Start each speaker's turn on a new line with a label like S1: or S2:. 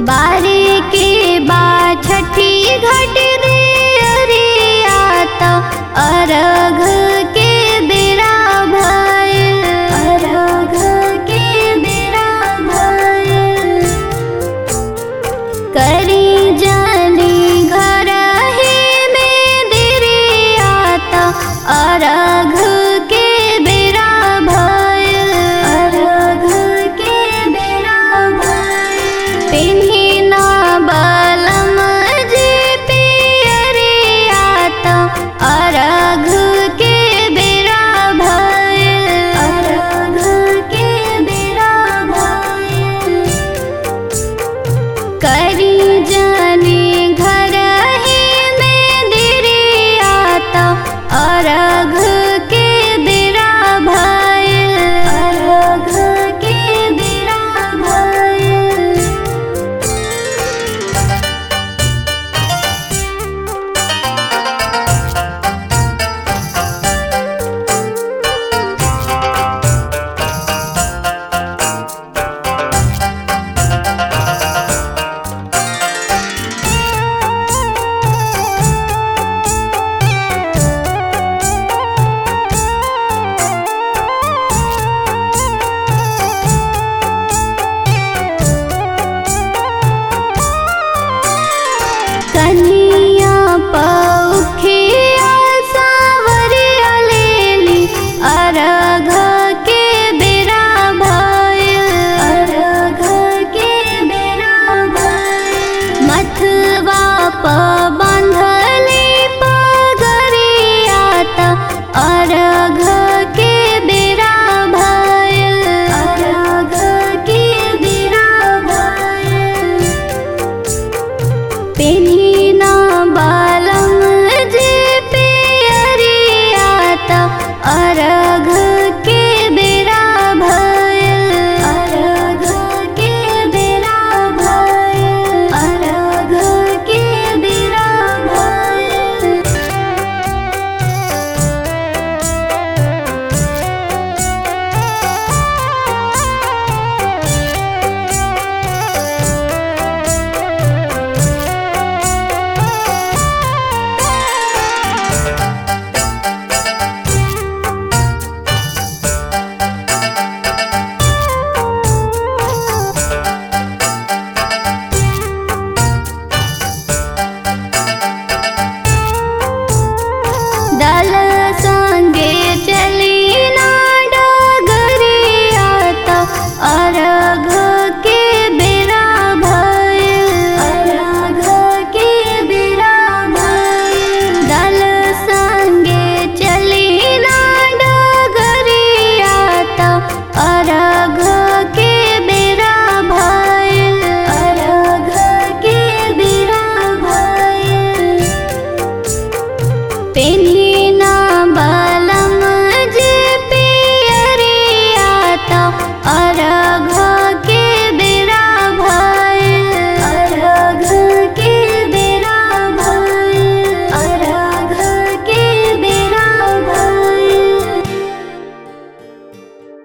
S1: बारी के बा छठी घट रे अरिया त अरघ के बेरा भइल अरघ के बेरा भइल करी जानी घर ही में दिरिया त अरघ के बेरा भइल अरघ के बेरा भइल पिन्ही ना बलम जे पियरिया त अरघ के बेरा भइल अरघ के बेरा भइल करी जानी घर ही में दिरिया त अरघ के बेरा भइल अरघ के बेरा भइल कन्हिया पौखिया सावरिया लेली अरघ के बेरा भइल अरघ के बेरा भइल मथवा प